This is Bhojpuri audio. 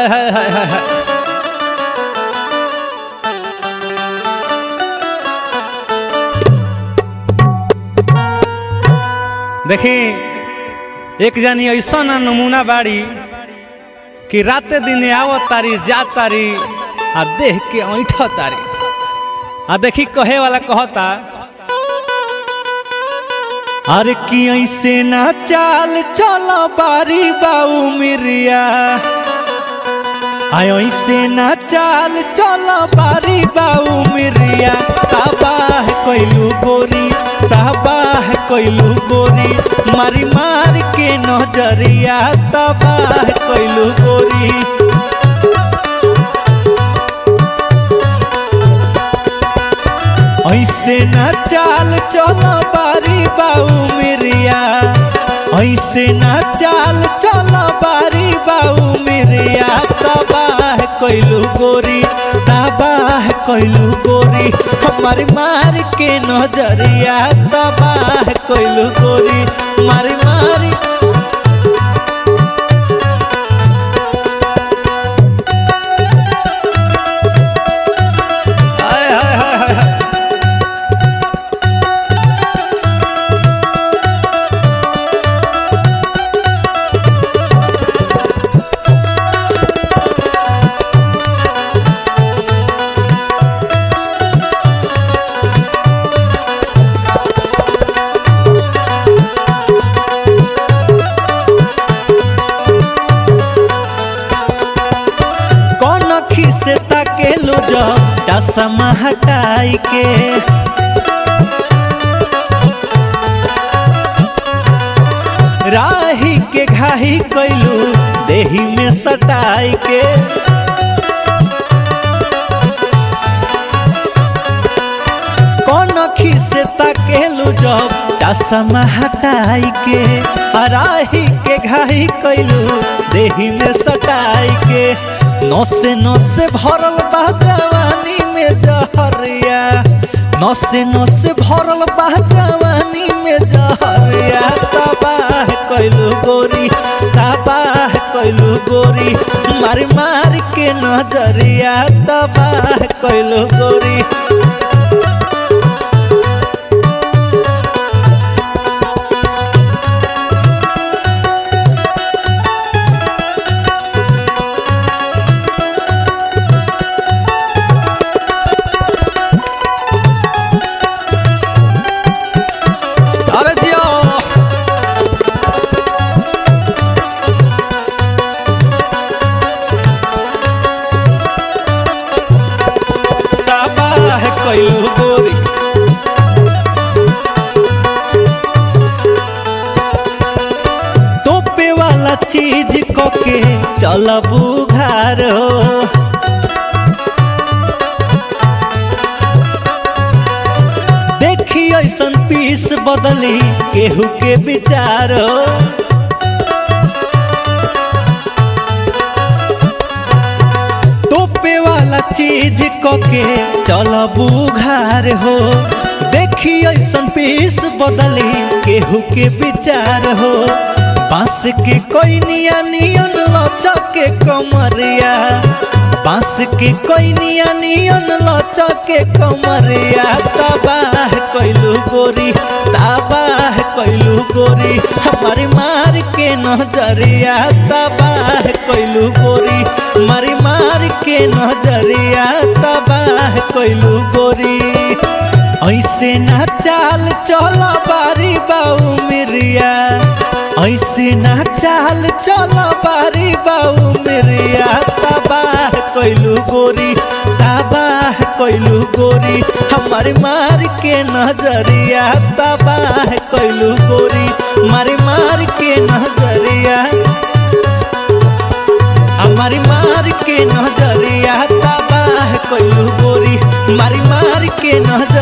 हाय हाय हाय हाय हाय देखी एक जानी ऐसा ना नमूना बाड़ी कि राते दिने आवत तारी जात तारी आ देख के ऐठ तारी आ देखी कहे वाला कहता अरे कि ऐसे ना चाल चलो बारी बाऊ मिरिया आय ऐसे ना चाल चलो बारी बाऊ मिरिया तबाह कोइलू गोरी तबाह कोइलू गोरी मारी मार के नजरिया तबाह कोइलू गोरी ऐसे ना चाल चलो बारी बाऊ मिरिया ऐसे ना चाल चलो बारी बाऊ मिरिया तबाह कोइलू गोरी तबाह कोइलू गोरी हमारी मार के नजरिया तबाह कोइलू गोरी मारी मारी हाय हाय हाय हाय हाय कौन अखी से ताकेलू जब चश्मा हटाई के राही के घाही कैलू देही में सटाई के कौन अखी से ताकेलू जब चश्मा हटाई के राही के घाही कैलू देही में सटाई के नसे नसे भरल बा जवानी में जहरिया नसे नसे भरल बा जवानी में जहरिया तबाह कैलू गोरी तबाह कैलू गोरी मार मार के नजरिया तबाह कैलू गोरी अरे जियो तबाह कैलू गोरी तोपे वाला चीज को के चलबू घर हो देखी ऐसन पीस बदली केहू के विचार तोपे वाला चीज कके चलबू घर हो देखी ऐसन पीस बदली केहू के विचार हो बांस के कोई निया नियन लचके कमरिया बांस के कोई निया नियन लचके कमरिया तबाह कैलू गोरी तबाह कैलू गोरी हमारी मार के नजरिया तबाह कैलू गोरी मारी मार के नजरिया तबाह कैलू गोरी ऐसे ना चाल चल बारी बाऊ मिरिया ऐसे ना चाल चल बारी बाऊ मिरिया तबाह कैलू गोरी तबाह कैलू गोरी हमारी मार के नजरिया तबाह कैलू गोरी मारी मार के नजरिया हमारी मार के नजरिया तबाह कैलू गोरी मारी मार के नजर